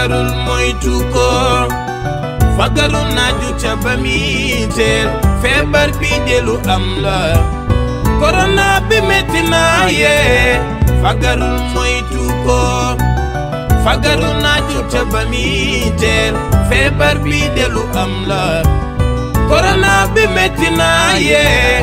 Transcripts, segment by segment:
fagarul moytu ko fagaru naaju ca ba mi teel feebar bi delu am la korona bi metti na yee fagarul moytu ko fagaru naaju ca ba mi teel feebar bi delu am la korona bi metti na yee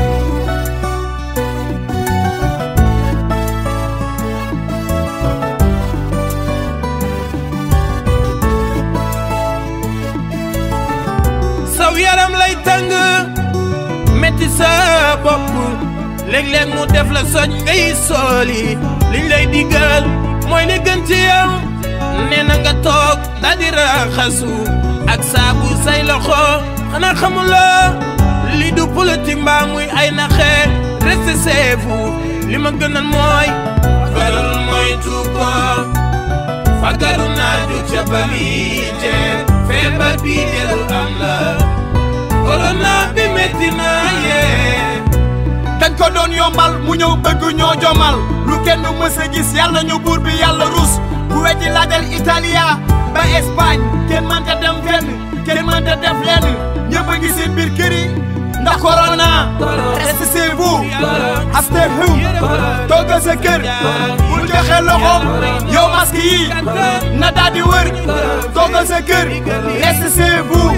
saw yaram lay tàng metti sa bopp léeg-léeg mu def la soj ngay sooli liñ lay digal mooy li gën ci yow nee na nga toog daal di raxasu ak saabu say loxo xanaa xamuloo li du politique mbaa muy ay naxe reste chez vous li ma gënal mooy fagarul moytu ko fagaru naaju ca baliite feebar bi delu am la korona bi metti na yee dañ ko doon yombal mu ñëw bëgg ñoo jomal lu kenn mës a gis yàlla ñu buur bi yàlla rus ku weddi laajal Italia ba Espagne kenn mënta dem fenn kenn mënta def lenn ñëpp a ngi seen biir kër yi ndax corona reste chez vous stay home toogal sa kër bul joxe loxoom yow masque yi na daal di wër toogal sa kër reste chez vous